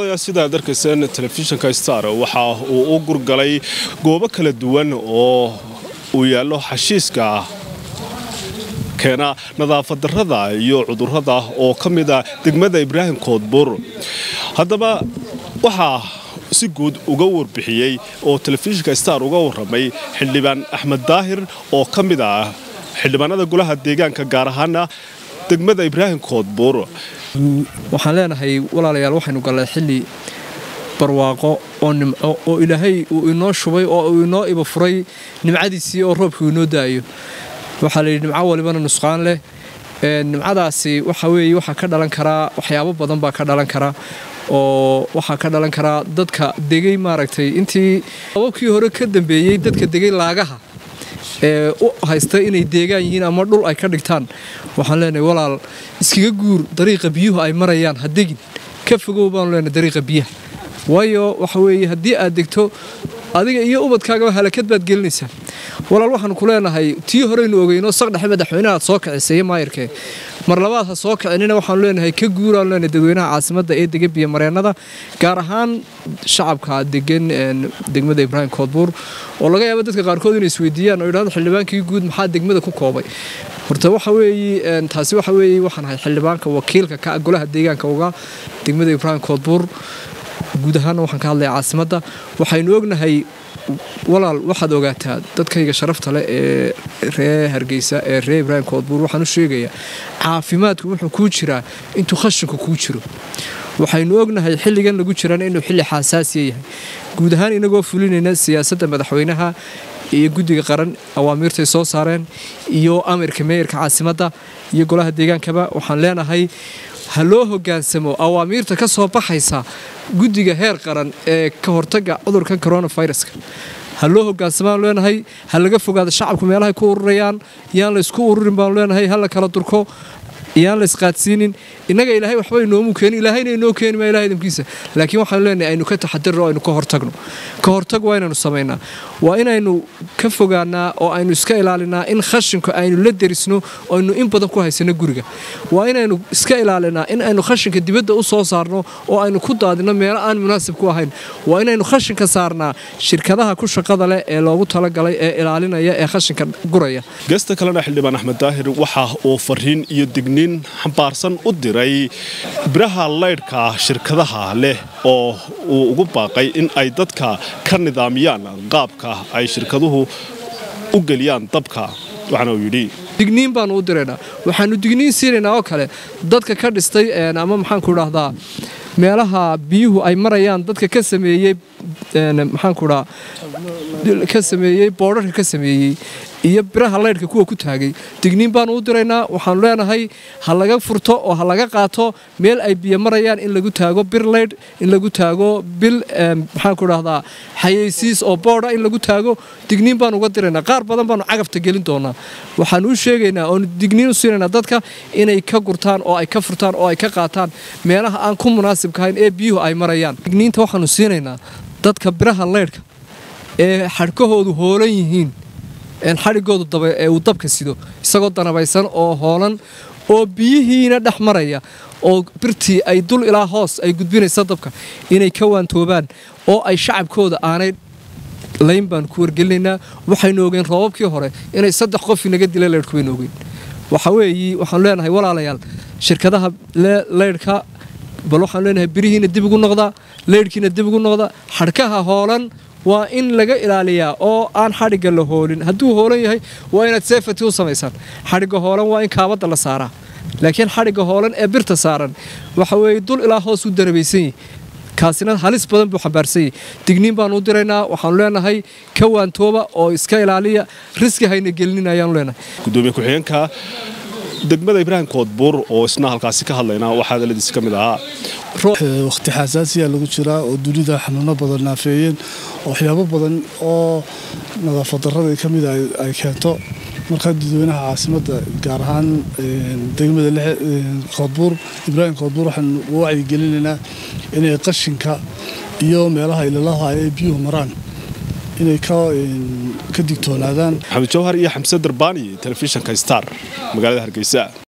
sidaad arkayseen telefishinka star waxa uu u gurgalay goobo kala duwan oo uu yaallo xashiiska keena nadaafad darrada iyo cudurrada oo ka mida degmada ibraahim koodbuur haddaba waxaa si guud uga warbixiyey oo telefishinka star uga warramay xildhibaan axmed daahir oo ka mid ah xildhibaanada golaha deegaanka gaar ahaana degmada ibraahim koodbuur waxaan leenahay walaalayaal waxaynu gallay xilli barwaaqo oo nimco oo ilaahay uu inoo shubay oo uu inoo iba furay nimcadiisii oo roobkuu inoo da'ayo waxaa layidhi nimco walibana nusqaan leh nimcadaasi waxa weeye waxaa ka dhalan karaa waxyaabo badan baa ka dhalan kara oo waxaa ka dhalan karaa dadka degay maaragtay intii ababkii hore ka dambeeyey dadka degay laagaha ee u haysta inay deegaan yihiin ama dhul ay ka dhigtaan waxaan leenahay walaal iskaga guur dariiqa biyuhu ay marayaan ha degin ka fogow baanu leenahay dariiqa biyaha waayo waxa weeye haddii aad degto adiga iyo ubadkaagaba halakad baad gelinaysaa walaal waxaanu ku leenahay tii horeynu ogeyno saqdhexe madaxweynaha aad soo kicisay maayirkee mar labaad ha soo kicinina waxaanu leenahay ka guuraanu leenahay dadweynaha caasimadda ee dega biyomareennada gaar ahaan shacabka degan degmada ibraahim koodbuur oo laga yaabo dadka qaarkood inay isweydiiyaan oo yidhahdo xildhibaankii guud maxaa degmada ku koobay horta waxa weeye taasi waxa weeye waxaan ahay xildhibaanka wakiilka ka golaha deegaanka uga degmada ibraahim koodbuur guud ahaana waxaan ka hadlaya caasimadda waxaynu ognahay walaal waxaad ogaataa dadkayga sharafta leh ee ree hargeysa ee ree ibraahim koodbuur waxaan u sheegayaa caafimaadku wuxuu kuu jiraa intuu khashinku kuu jiro waxaynu ognahay xilligan lagu jirana inuu xilli xaasaasiya yahay guud ahaan inagoo fulinayna siyaasadda madaxweynaha iyo guddiga qaran awaamiirtay soo saareen iyo amirka meeyarka caasimadda iyo golaha deegaankaba waxaan leenahay ha loo hogaansamo awaamiirta ka soo baxaysa guddiga heer qaran ee ka hortaga cudurkan coronaviruska ha loo hogaansamaan leenahay ha laga fogaado shacabku meelahay ku ururayaan yaan laysku ururin baanu leenahay ha la kala durko yaan la isqaadsiinin innaga ilaahay waxba inoomu keenin ilaahayna inoo keeni maa ilahay idamkiisa laakiin waxaanu leenahay aynu ka taxadirno o aynu ka hortagno ka hortag waa inaynu samaynaa waa inaynu ka fogaanaa oo aynu iska ilaalinaa in khashinku aynu la derisno oo aynu in badan ku haysano guriga waa inaynu iska ilaalinaa in aynu khashinka dibadda u soo saarno oo aynu ku daadino meelo aan munaasib ku ahayn waa inaynu khashinka saarnaa shirkadaha ku shaqada leh ee loogu talagalay ee ilaalinaya ee khashinka guraya geesta kalena xildhibaan axmed daahir waxa uu fariin iyo digniin xambaarsan u diray biraha laydhka shirkadaha leh oo uu ugu baaqay in ay dadka ka nidaamiyaan qaabka ay shirkaduhu u geliyaan dabka waxaana uu yidhi digniin baanu u diraynaa waxaanu digniin siinaynaa oo kale dadka ka dhistay ama maxaanku idhaahdaa meelaha biyuhu ay marayaan dadka ka sameeyey maxaanku dhaa ka sameeyey boodharka ka sameeyey iyo biraha laydhka kuwa ku taagay digniin baanu u diraynaa waxaanu leenahay ha laga furto oo ha laga qaato meel ay biyo marayaan in lagu taago bir laydh in lagu taago bil maxaanku dhahdaa xayeysiis oo boodha in lagu taago digniin baanu uga diraynaa qaar badan baanu cagafta gelin doonaa waxaanu u sheegaynaa oonu digniin u siinaynaa dadka inay ka gurtaan oo ay ka furtaan oo ay ka qaataan meelaha aan ku munaasibka ahayn ee biyuhu ay marayaan digniinta waxaanu siinaynaa dadka biraha laydhka ee xadhkahoodu hoolan yihiin xadhigoodu daba ee uu dabka sido isagoo danabaysan oo hoolan oo biyihiina dhex maraya oo birtii ay dul ilaa hoos ay gudbinaysa dabka inay ka waantoobaan oo ay shacabkooda aanay layn baanu ku wargelinaynaa waxaynu ogeen roobabkii hore inay saddex qof inaga dila laydhku baynu ogeyn waxa weeyi waxaanu leenahay walaalayaal shirkadaha laydhka bal waxaanu leenahay birihiina dib ugu noqda laydhkiina dib ugu noqda xadhkaha hoolan waa in laga ilaaliyaa oo aan xadhigga la hoolin hadduu hoolan yahay waa inaad seefati u samaysaan xadhigga hoolan waa in kaabadda la saaraa laakiin xadhigga hoolan ee birta saaran waxa weeye dul ilaa hoos u darabaysan yahi kaasina halis badan buu xambaarsan yahi digniin baanu u diraynaa waxaanu leenahay ka waantooba oo iska ilaaliya riski hayna gelinin ayaanu leenahay gudoomiye ku-xigeenka degmada ibraahim koodbuur oo isna halkaasi ka hadlaynaa waxaa hadaladiisi ka mid ahaa wakhti xasaasiya lagu jiraa oo dunida xanuuno badan naafeeyeen waxyaabo badan oo nadaafad darrada ka mida ay keento markaa dadweynaha caasimadda gaar ahaan degmada koodbuur ibraahim koodbuur waxaan u wacyigelinaynaa inay qashinka iyo meelaha ilalaha ay biyuhu maraan inay ka digtoonaadaan maxamed jawhar iyo xamse darbaani telefishinka star magaalada hargeysa